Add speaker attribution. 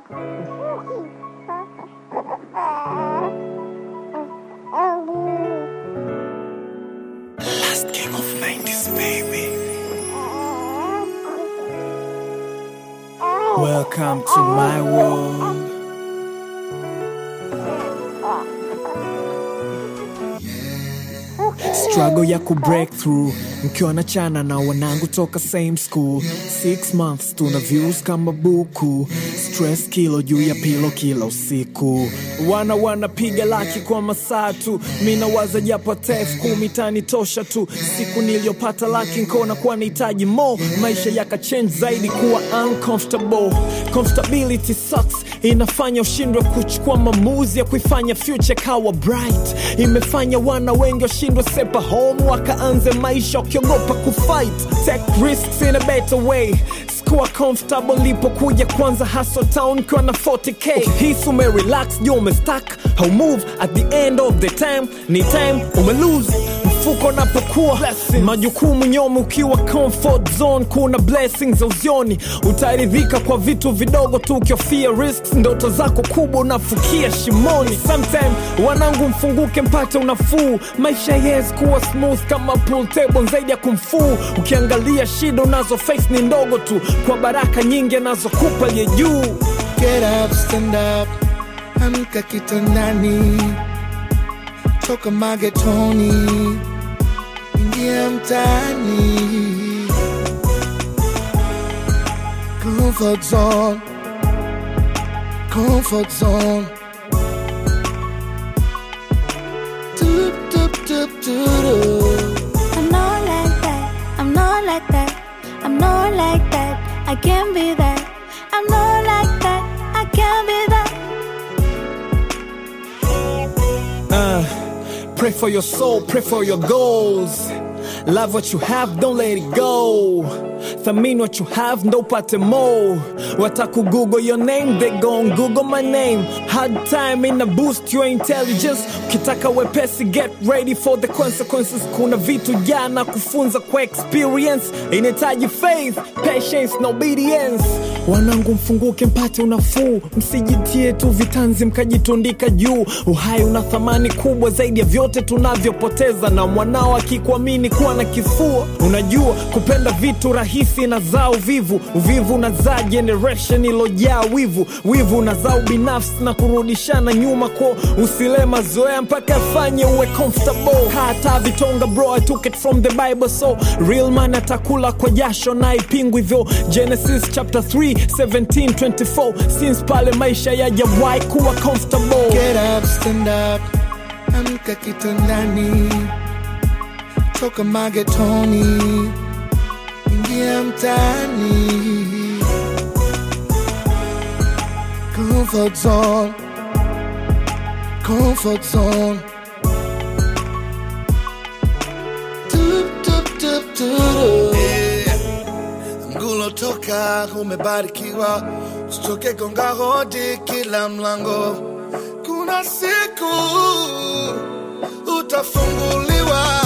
Speaker 1: Last king of 90s, baby. Welcome to my world. struggle ya ku break through mkiwa na chana na wanangu toka same school six months tuna views kama buku stress kilo juu ya pilo kila usiku wana wanapiga laki kwa masaa tu mi nawaza japo tef kumi tani tosha tu siku niliyopata laki nkona kuwa nahitaji mo maisha yakachange zaidi kuwa uncomfortable comfortability sucks inafanya ushindwe kuchukua maamuzi ya kuifanya future kawa bright imefanya wana wengi washindwe sepa home wakaanze maisha wakiogopa kufight take risks in a better way kuwa comfortable lipokuja kwanza hustle town kiwa na 40k hisi umerelax juu umestack how move at the end of the time ni time umelose mfuko napokuwa majukumu nyomi ukiwa comfort zone kuna blessings za uzioni utaridhika kwa vitu vidogo tu ukiofia risks ndoto zako kubwa unafukia shimoni sometime wanangu mfunguke mpate unafuu maisha yes kuwa smooth kama pool table zaidi ya kumfuu ukiangalia shida unazo face ni ndogo tu kwa baraka nyingi anazokupa aliye juu
Speaker 2: Get up, stand up, amka kitandani, toka magetoni, ingia mtaani. Comfort zone, comfort zone. Doop, doop, doop, doop.
Speaker 3: I'm not like that. I'm not like that. I'm not like that. I can't be that. I'm not like that. I can't be that.
Speaker 1: Pray for your soul, pray for your goals. Love what you have, don't let it go. Thamini what you have, ndo upate more. Wataku Google your name, they gon' Google my name. Hard time in a boost your intelligence. Ukitaka wepesi, get ready for the consequences. Kuna vitu jana kufunza kwa experience. Inahitaji faith, patience na obedience. Wanangu mfunguke mpate unafuu, msijitie tu vitanzi mkajitundika juu. Uhai una thamani kubwa zaidi ya vyote tunavyopoteza, na mwanao akikuamini kuwa na kifua. Unajua kupenda vitu rahisi na zaa uvivu, uvivu unazaa generation ilojaa wivu, wivu unazaa ubinafsi na kurudishana nyuma kwa usile mazoea mpaka afanye uwe comfortable. Hata vitonga bro, I took it from the Bible, so real man atakula kwa jasho na ipingwi hivyo. Genesis chapter 3 17 24 since pale maisha yajawahi kuwa comfortable.
Speaker 2: Get up, stand up, amka kitandani, toka magetoni, ingia mtaani. Comfort zone, comfort zone. Doop, doop, doop, doop. Mgulo toka umebarikiwa, usitoke gonga hodi kila mlango. Kuna siku utafunguliwa